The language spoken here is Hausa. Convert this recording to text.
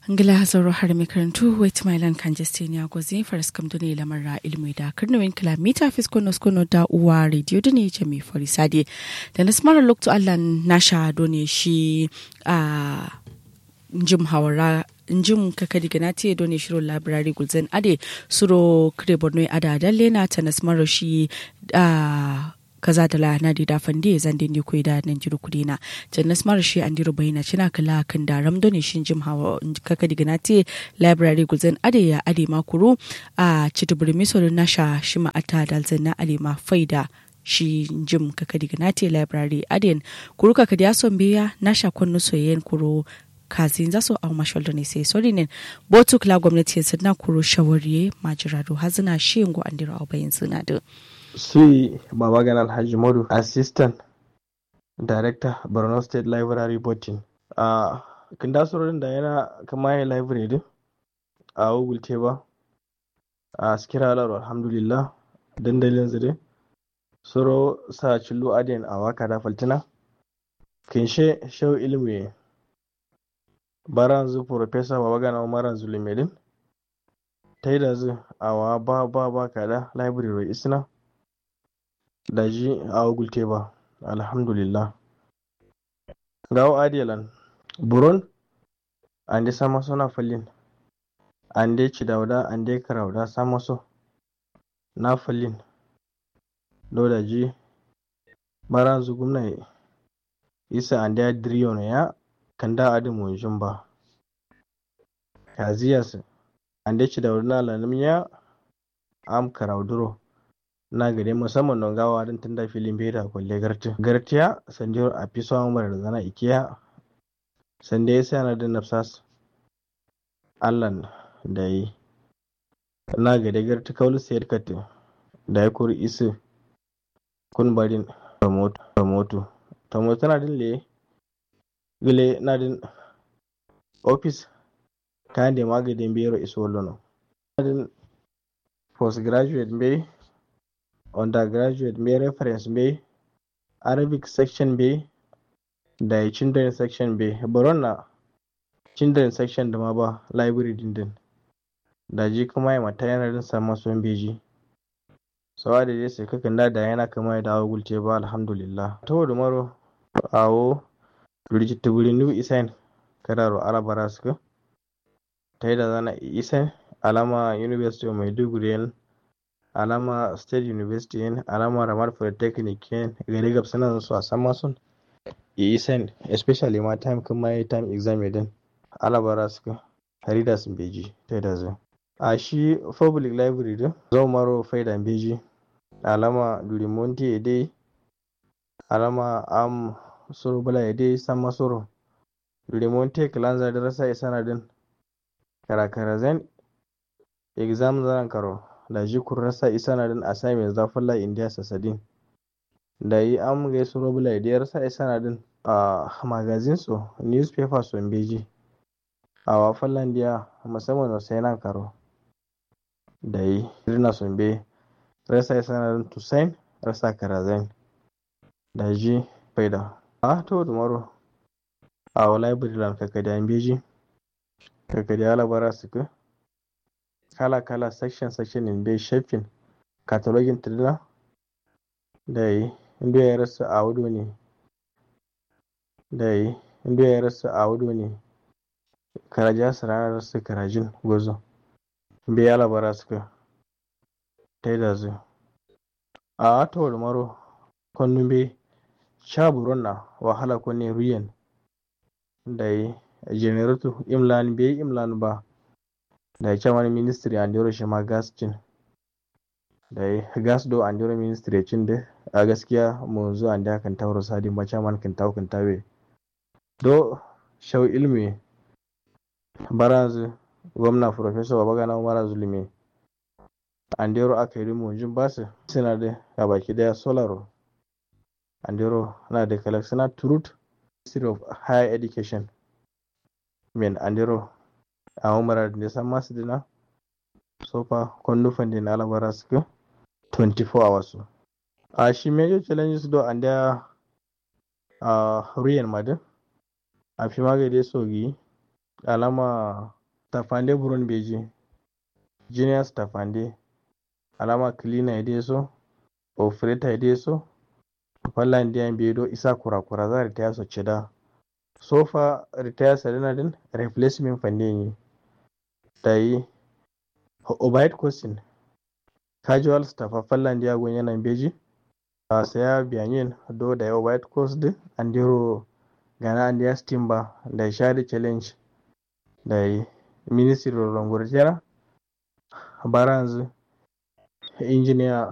ngila zoro har mai karantu wait mailan kan jestenia gozi faras kam dune lamarra ilmi da karnawin kilomita fiskono skono da uwa radio dune ce mai farisade da na smara lokto allan nasha done shi a jim hawara njim kakadi ganati done shiro library gulzen ade suro kre borno ada dalle na ta nasmaro shi a kaza da la na da fande zan din ne koyi da nan jiru kudi na jannas mara shi an diro bayina cina kala kan da ramdo ne shin jim hawa kaka diga na te library gulzen ade ya ade makuru a cituburi miso na sha shi ma ata dalzen na ade ma faida shi jim kaka diga na te library aden kuru kaka da son biya na sha kunnu soyayyen kuru kazin za su au mashalda ne sai sori ne botu kula gwamnati yanzu na kuro shawariye majirado hazina shi yango an diro au bayin suna da Sui Babagan Alhaji Modu, Assistant Director, Borno State Library Botin. A kin da surorin da yana kama ya library din a Google Teba a Skira Alar alhamdulillah dandalin zire. Suro sa cillo adiyan a waka da faltina. Kinshe shau ilmi baranzu Professor Babagan Umaran Zulumedin. Ta yi da zu a wa ba ba ba kada library isna. daji a gulte ba alhamdulillah gawo adiyalan buron ande sama sona fallin ande cidawda ande karawda sama so na fallin do daji baranzu gumna isa ande adriyono ya kanda adi munjun ba kaziyas ande cidawda na lanimiya am karawduro na gare musamman don gawa don tunda filin beta kwalle garti gartiya sanjiyar a fi samun mara da zana ikiya sanda ya sa na da nafsas allan da yi na gare garti kawul sayar kati da ya kuri isi kun barin ramoto ramoto na din le gile na din office kayan da magadin biyar iso lono na din postgraduate bai undergraduate mai reference mai arabic section bai da children section bai baron na children section da ma ba library din din da ji kuma ya mata yana din samun son beji sawa da dai sai kakan da da yana kama ya dawo gulce ba alhamdulillah ta wadda maro awo rigita guri new isan kararo alabara suka ta yi da zana isan alama university of maiduguri alama state university yin alama ramar polytechnic yin gari gab suna su a sama sun isen especially ma time kuma yi time exam din alabara suka harida sun beji ta da zai a shi public library din zo maro faida beji alama durimonti ede alama am suru bala ede sama suru durimonti kalanza da rasa isana din karakara zan exam zan karo da ji kurrasa isa na din assignment za falla india sasadin da yi an gai su robula idiyar sa isa na din a magazin su newspaper su beji a wa fallan diya musamman wasu yana karo da yi rina sun be rasa isa na din tusain rasa karazain da ji faida a to da maro a wa library lam kakadi an beji kakadi alabara su ka kala-kala section-section in bai shafin katalogin tirina da yi inda ya rasu a wudu ne da yi inda ya rasu a wudu ne karaja su ranar rasu karajin gozo bai ya labara suka ta yi da zu a wata maro kwanu bai sha buron na wahala kwanne ruyan da yi generator imlan bai imlan ba da ya wani ministry an dero shi ma gas cin da ya gas do an dero ministry cin da a gaskiya mu zo an da kan tauro sadi ma chairman kan tawo kan tawe do shau ilmi barazu gwamna professor babagana umara zulumi an dero aka yi mu jin basu suna da a baki daya solaro an dero na da collection truth ministry of higher education men an dero a umara da san masu dina so fa kwannufan da na alabara suka 24 hours a shi major challenges do and da a ruyan madin a fi magade sogi alama stafande buron beji junior stafande alama cleaner ide so operator ide so fallan diyan bedo isa kurakura za ritaya so cida sofa ritaya sarina din replacement fande ni tayi overhead costing casual staff a fallan diya gon yana beji a saya biyanin do da yawa white coast din andiro gana andiya steam ba da shari challenge da ministry of langurjera baranzu engineer